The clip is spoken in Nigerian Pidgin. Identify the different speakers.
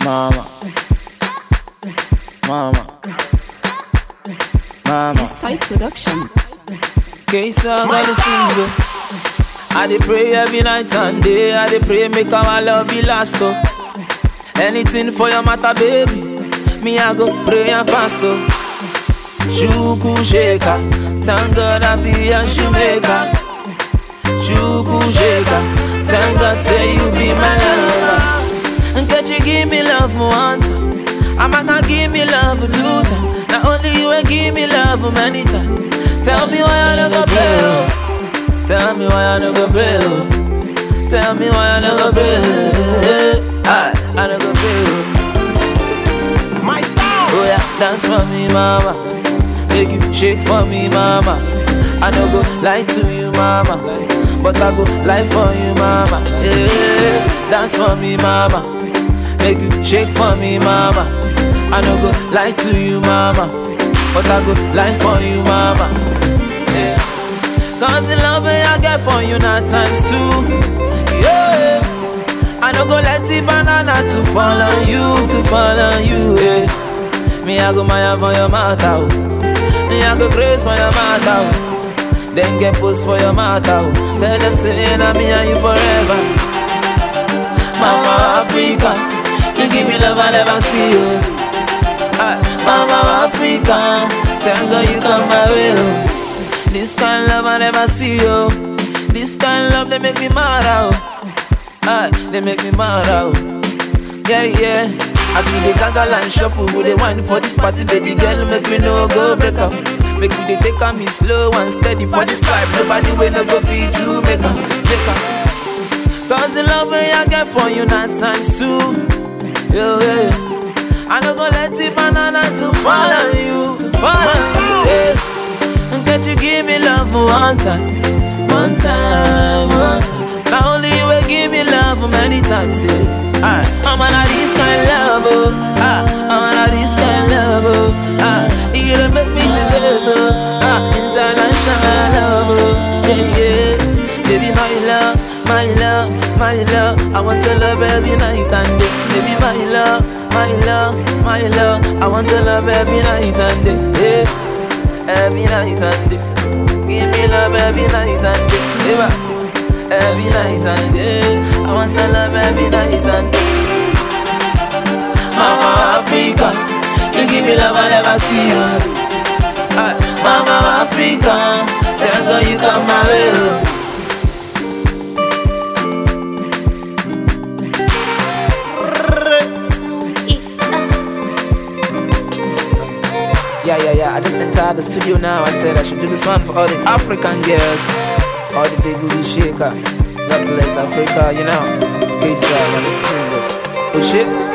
Speaker 1: Mama. Mama. Mama.
Speaker 2: It's tight production.
Speaker 1: Case I got a single. I dey pray every night and day. I dey pray make our love be last oh. Anything for your matter, baby. Me I go pray and fast oh. Shuku shaker, thank God I be a shoemaker. Shuku shaker, thank God say you be my lover. And can you give me love one time? I'm gonna give me love two times. Not only you will give me love many times. Tell me why I don't go play. oh. Tell me why I don't go play. oh. Tell me why I don't go play. I, I don't go play. oh.
Speaker 3: My sound.
Speaker 1: Oh yeah, dance for me, mama. Make you shake for me, mama. I no go lie to you, mama. But I go lie for you, mama. Yeah, dance for me, mama. Make you shake for me, mama. I no go lie to you, mama. But I go lie for you, mama. Yeah. Cause the love I get for you now times two. Yeah. I no go let the banana to fall on you, to fall on you. Yeah. Me I go maya for your matter. oh. Me I go grace for your matter. oh. Then get post for your matter. oh. Tell them say na me and you forever. Mama Africa, you give me love I never see you. Ah, Mama Africa, thank God you come my way. oh. This kind of love I never see you. This kind of love they make me mad out. Ah, they make me mad out. Yeah, yeah. As we dey gaggle and shuffle, we dey wine for this party, baby girl, make me no go break up. Make me dey take on me slow and steady for this life. Nobody will no go feed to make up, make up. Cause the love way I get for you not times two. Yeah, yeah. I no go let the banana to fall on you, to fall on you. Yeah. And can't you give me love one time, one time, one time? Not only you will give me love many times, yeah. Ah, I'm on a this kind of love, oh. Ah, I'm on a this kind of love, oh. Ah, you gonna make me today, so ah, international love, oh. Yeah, yeah. Baby, my love, my love, my love. I want to love every night and day. Baby, my love, my love, my love. I want to love every night and day. Yeah. Every night and day. Give me love every night and day. Yeah. Every night and day. I want to love every night and day. Mama Africa, you give me love I never see you. Ah, Mama Africa, thank God you come my way. oh. Yeah, yeah, yeah. I just entered the studio now. I said I should do this one for all the African girls, all the big booty shaker. God bless Africa, you know. Peace out on the single. Oh shit.